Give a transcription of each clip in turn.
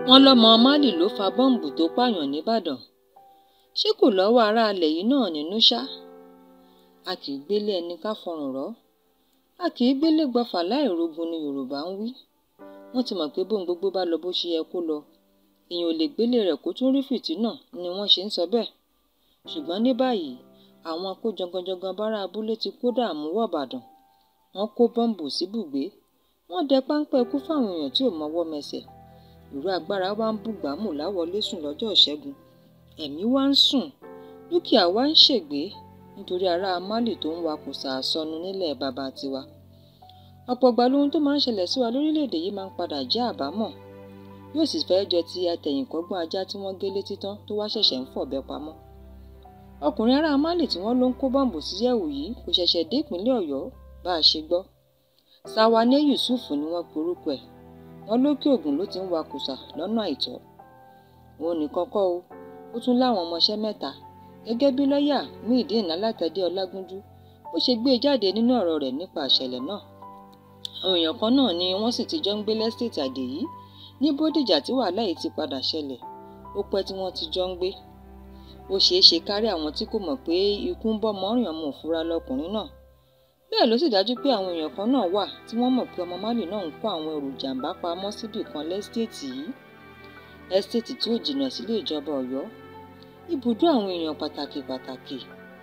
wọ́n lọ́mọ málì ló fa bọ́ǹbù tó pààyàn nìbàdàn ṣé kò lọ́wọ́ aráalẹ̀ yìí náà nínú ṣá a kì í gbélé ẹni ká fọrùn rọ́ a kì í gbélé gbọ́fà láì rogun ni yorùbá ń wí wọ́n ti mọ̀ pé bóun gbogbo bá lọ bó ṣe yẹ kó lọ èèyàn ò lè gbélé rẹ̀ kó tún rí fìtínà ni wọ́n ṣe ń sọ bẹ́ẹ̀ ṣùgbọ́n ní báyìí àwọn kó janganjangan bára abúlé ti kó dààmú wọ̀ bàdàn wọ́n kó bọ́ǹbù síbùgbé wọ́n dẹ páńpẹ́ ikú fáwọn èèyàn tí ò mọwọ́ mẹsẹ̀ ìró agbára wa ń bùgbàmù láwọlé sùn lọ́jọ́ ìṣẹ́gun ẹ̀mí wa ń sùn dúkìá wa ń ṣègbé nítorí ará málì tó ń wakùsà àsọnù nílẹ̀ bàbá tiwa ọ̀pọ̀ ìgbà lohun tó máa ń ṣẹlẹ̀ sí wa lórílẹ̀‐èdè yìí máa ń padà jẹ́ àbámọ̀ yóò sì fẹ́ jọ ti àtẹ̀yìnkọ́gbọ́n ajá tí wọ́n gé létí tán tó wá ṣẹ̀ṣẹ̀ ń fọ̀bẹ pamọ́ ọkùnrin ará málì tí wọ́n ló ń kó bọ́ǹbù sí yẹ̀wù yìí kò ṣẹ̀ṣẹ̀ dé ìpínlẹ̀ ọ̀yọ́ bá a ṣe gbọ́ Sawane Yusuf ni wọ́n porúkọ ẹ̀ wọ́n lókè ògùn ló ti ń wakùsà lọ́nà àìtọ́ òun nìkan kọ́ o ó tún láwọn ọmọọṣẹ́ mẹ́ta gẹ́gẹ́ bí lọ́ọ̀yà Muideen Alátẹ̀dé Ọlágúnjú bó ṣe gbé e jáde nínú ọ̀rọ̀ rẹ̀ nípa ìṣẹ̀lẹ̀ náà àwọn èèyàn kan náà ni wọ́n sì ti jọ ń gbé lẹ́sítẹ̀tì Àdèyí ní Bódìjà tí wàhálà yìí ti padà ṣẹlẹ̀ ó pẹ́ tí wọ́n ti jọ ń gbé ó ṣeé ṣe kárí àwọn tí kò mọ̀ pé ikú ń bọ́ mọ́rìn ọmọ òfurá lọkùnrin náà bẹ́ẹ̀ ló sì dájú pé àwọn èèyàn kan náà wà tí wọ́n mọ̀ pé ọmọ Málì náà ń kó àwọn ẹrù jàǹbá pamọ́ síbì kan lẹ́sítẹ̀tì yìí ẹ́stéètì tí ò jìnnà sílé ìjọba Ọ̀yọ́ ibùdó àwọn èèyàn pàtàkì pàtàkì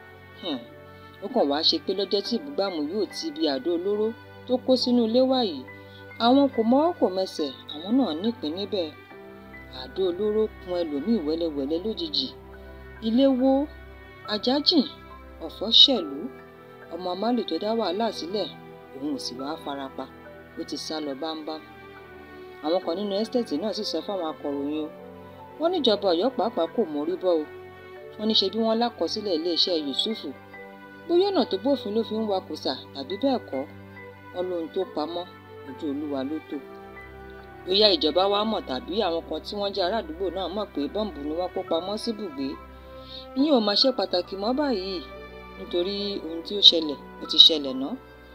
ó kàn wá ṣe pé lọ́jọ́ tí ìbúgbàmù yóò ti ibi àdó olóró tó kó sínú ilé wá yìí àwọn kò mọ́wọ́ kò mẹsẹ̀ àwọn náà nípìn níbẹ̀ àdó olóró kun ẹlòmíì wẹ́lẹ́wẹ́lẹ́ lójijì ilé wó ajájìn ọ̀fọ̀ ṣẹ̀lú ọmọ Málì tó dá wàhálà sílẹ̀ òun ò sì wá farapa ó ti sá lọ bámbám àwọn kan nínú ẹ́stéètì náà sì sọ fáwọn akọ̀ròyìn o wọ́n níjọba Ọ̀yọ́ pàápàá kò mórí bọ́ o wọ́n ní ṣe bí wọ́n lákọsílẹ̀ iléeṣẹ́ Yusufu bóyá ọ̀nà tó bófin ló fi ń wakùsà tàbí bẹ́ẹ̀ kọ́ wọn lóhun tó pamọ́ ojú Olúwa ló tó bóyá ìjọba wa mọ̀ tàbí àwọn kan tí wọ́n jẹ́ ará àdúgbò náà mọ̀ pé bọ́ǹbù ni wọ́n kó pamọ́ síbùgbé ìyẹn ò máa ṣe pàtàkì mọ́ báyìí nítorí ohun tí ó ṣẹlẹ̀ ó ti ṣẹlẹ̀ ná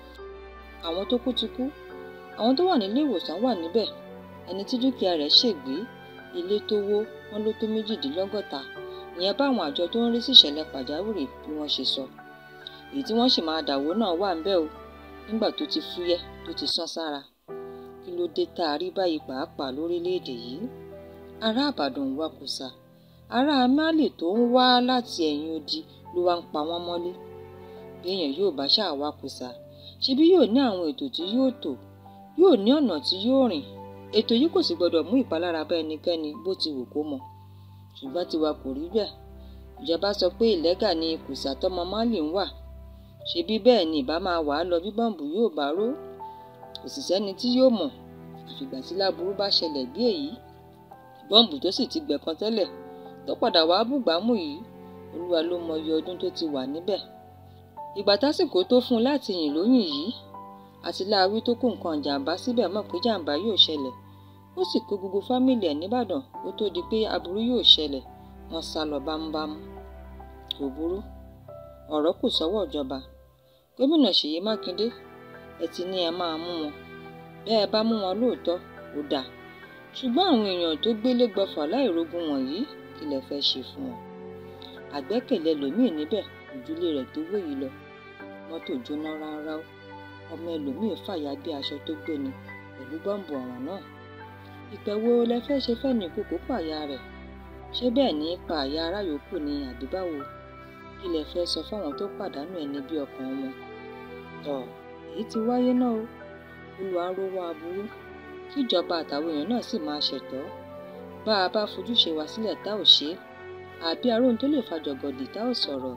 àwọn tó kú ti kú àwọn tó wà nílé ìwòsàn wà níbẹ̀ ẹni tí dúkìá rẹ̀ ṣègbé ilé tó wó wọn ló tó méjìdínlọ́gọ́ta ìyẹn báwọn àjọ tó ń rí sí ìṣẹ̀lẹ̀ pàjáwìrì bí wọ́n ṣe sọ èyí tí wọ́n sì máa dàwó náà wà ńbẹ̀ o nígbà tó ti fúyẹ́ tó ti sán sára kí ló dé tá a rí báyìí pàápàá lórílẹ̀‐èdè yìí ará àbàdàn ń wakùsà ará Málì tó ń wá láti ẹ̀yìn odi ló wá ń pa wọ́n mọ́lé bí èèyàn yóò bá ṣáà wakùsà ṣebí yóò ní àwọn ètò tí yóò tò yóò ní ọ̀nà tí yóò rìn ètò yìí kò sì gbọdọ̀ mú ìpalára bá ẹnikẹ́ni bó ti wù kó mọ ṣùgbọ́n tiwa kò rí bẹ́ẹ̀ ìjọba sọ pé ìlẹ́gà ni kùsà tọmọ Málì ń wà ṣebí bẹ́ẹ̀ ni ìbá máa wà á lọ bí bọ́ǹbù yóò bá ró kò sì sẹ́ni tí yóò mọ̀ àfìgbà tí láburú bá ṣẹlẹ̀ bí èyí bọ́ǹbù tó sì ti gbẹ̀kan tẹ́lẹ̀ tó padà wàá bùgbàmù yìí olúwa ló mọ iye ọdún tó ti wà níbẹ̀ ìgbà tásìkò tó fún un láti yìn lóyìn yìí àti láàwí tó kó nǹkan jàǹbá síbẹ̀ mọ̀ pé jàǹbá yóò ṣẹlẹ̀ ó sì kó gbogbo fámìlì ẹ̀ nìbàdàn kó tó di pé aburú yóò ṣẹlẹ̀ wọ́n sá lọ bámúbámú kò burú ọ̀rọ̀ kù sọ́wọ́ ìjọba gómìnà Ṣèyí Mákindé ẹ ti ní ẹ máa mú wọn bẹ́ẹ̀ bá mú wọn lóòótọ́ ó dáa ṣùgbọ́n àwọn èèyàn tó gbélé gbọfà láìrogun wọ̀nyí kí lẹ fẹ́ ṣe fún wọn àgbẹ́kẹ̀lé lòmíì níbẹ̀ ojúlé rẹ̀ tó wé yìí lọ mọ́tò jóná rárá ọmọ ẹlòmíì fàya bí aṣọ tó gbéni pẹ̀lú bọ́ǹbù ọ̀ràn náà ìpẹ̀wò lẹ fẹ́ ṣe fẹ́ ní kókó pààyà rẹ̀ ṣé bẹ́ẹ̀ ní pa àyà ará yòókù ni àbí báwo kí lẹ fẹ́ sọ fáwọn tó pàdánù ẹni bí ọkàn wọn tọ èyí ti wáyé náà o olùwà rówó aburú kíjọba àtàwọn èèyàn náà sì máa ṣètọ́ bá a bá fojúṣe wa sílẹ̀ tá ò ṣe é àbí aróhun tó lè fa jọ̀gọ̀dì tá ò sọ̀rọ̀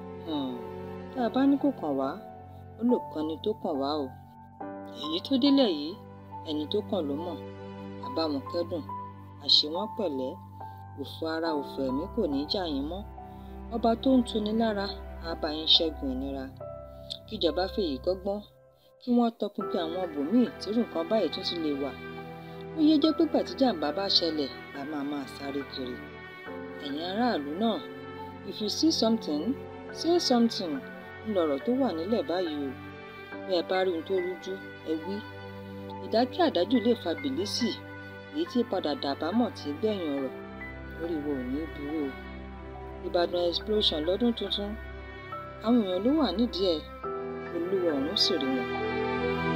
tá a bá ní kò kàn wá ó lè kan ni tó kàn wá o èyí tó délẹ̀ yìí ẹni tó kàn ló mọ̀ àbáwọn kẹ́dùn àṣé wọn pẹ̀lẹ́ òfò ara òfò ẹ̀mí kò ní í jà yín mọ́ ọba tó ń tuni lára á bá yín ṣẹ́gun ìnira kíjọba fèyí kọ́gbọ́n kí wọ́n tọpinpin àwọn ibòmíì tírú nǹkan báyìí tún ti lè wà ó yé jẹ́ pé gbàtí jàǹbá bá ṣẹlẹ̀ la máa máa sáré kiri ẹ̀yin aráàlú náà if you see something say something ńlọrọ̀ tó wà nílẹ̀ báyìí o bí ẹ bá rí ohun tó rújú ẹ wí ìdákẹ́ àdájù lè fa bìlísì èyí tí padà dàbámọ̀ tí gbẹ̀yìn ọ̀rọ̀ orí wo ò ní burú o Ìbàdàn explosion lọ́dún tuntun àwọn èèyàn ló wà nídìí ẹ̀ olúwa ọ̀run sì rí wọn.